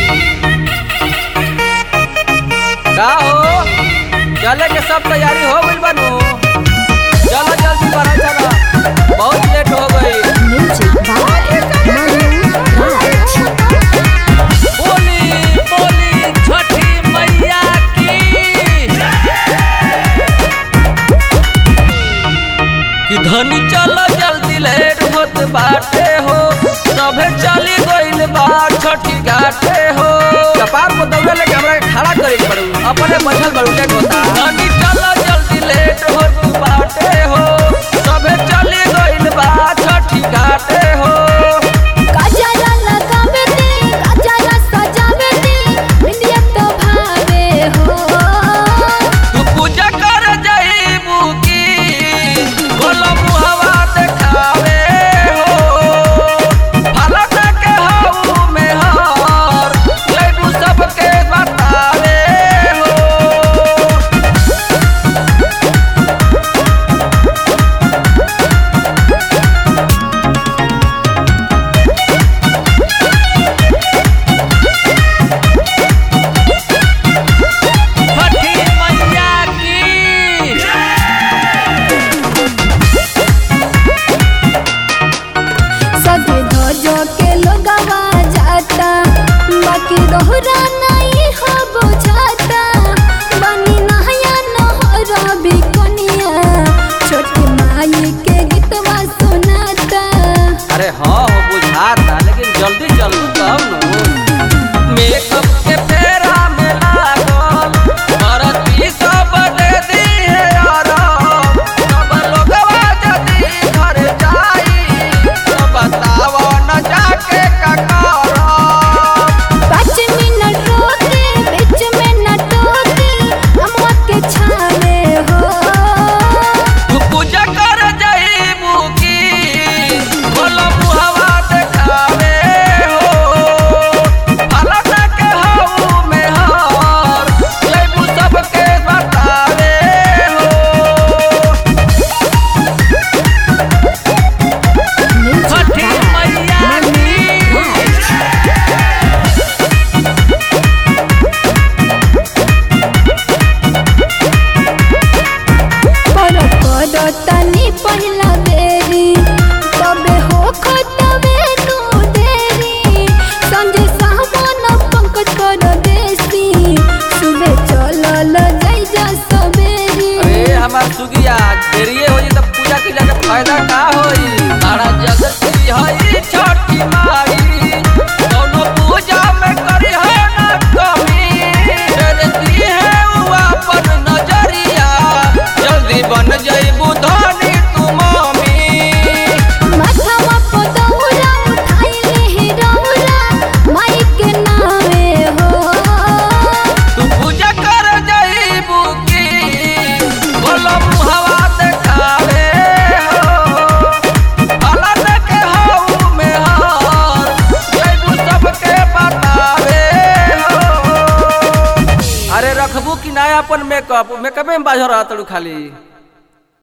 का हो चले के सब तैयारी हो गइल बानू चलो जल्दी बढ़ा चला बहुत लेट हो गई Music by Manu Raj. बोली बोली छठी मैया की कि धनी चलो जल्दी लेट होत बाटे हो सभे चली गइल बा छठी घाटे हो कपार को दौड़े लेके हमरा के खड़ा करे के पड़ू अपने बैठल बड़ू के होता धनी चलो जल्दी लेट होत बाटे हो सभे चली गइल बा छठी घाटे हो गजरा लगावे दे, गजरा सजावे दे, बिंदिया तो भावे हो। तू पूजा कर जाइबू की बोलो मुहवा देखावे हो फलक के हाउ में हार जइबू सबके बतावे हो छठी मैया की सजे धोजो के लोगवा जाता, बाकी दोहरा नहीं हो बुझाता। बनी नहया नहरा बिकनिया, छोटी माई के गीतवा सुनाता अरे हाँ हो बुझाता लेकिन जल्दी चलू तब न मेकअप के फेरा में लागल भरती सब दे दी है आराम सब लोगवा जदी घर जाई तो बताओ न जाके का करब पाँच मिनट रोके बीच में न टोके अम्मा के छावे हो तू पूजा कर जाइबू की बोलो मुहवा देखावे हो फलक के हाउ में हार जइबू सबके बतावे हो छठी मैया की पर करो तनी पहिला बेरी तबे हो खतबे तू देरी संजय सावन पंकज करो देसी सुबह चलल जाई जा सबेरी अरे हमार सुगिया देरिये हो जी तब पूजा के जाके फायदा का होई सारा जगत की हई छठी माई दोनों पूजा में करी है ना कमी डरती है उ अपन नजरिया जल्दी बन जाइबू धनी तू मम्मी माथवा पे दौरा उठाइले हे रौरा माई के नामे हो तू पूजा कर जाइबू की बोलो मुहवा देखावे हो फलक के हाउ में हार जइबू सबके बतावे हो अरे रखबू कि ना अपन मेकअप मेकअपे में बाझ रहा तड़ू खाली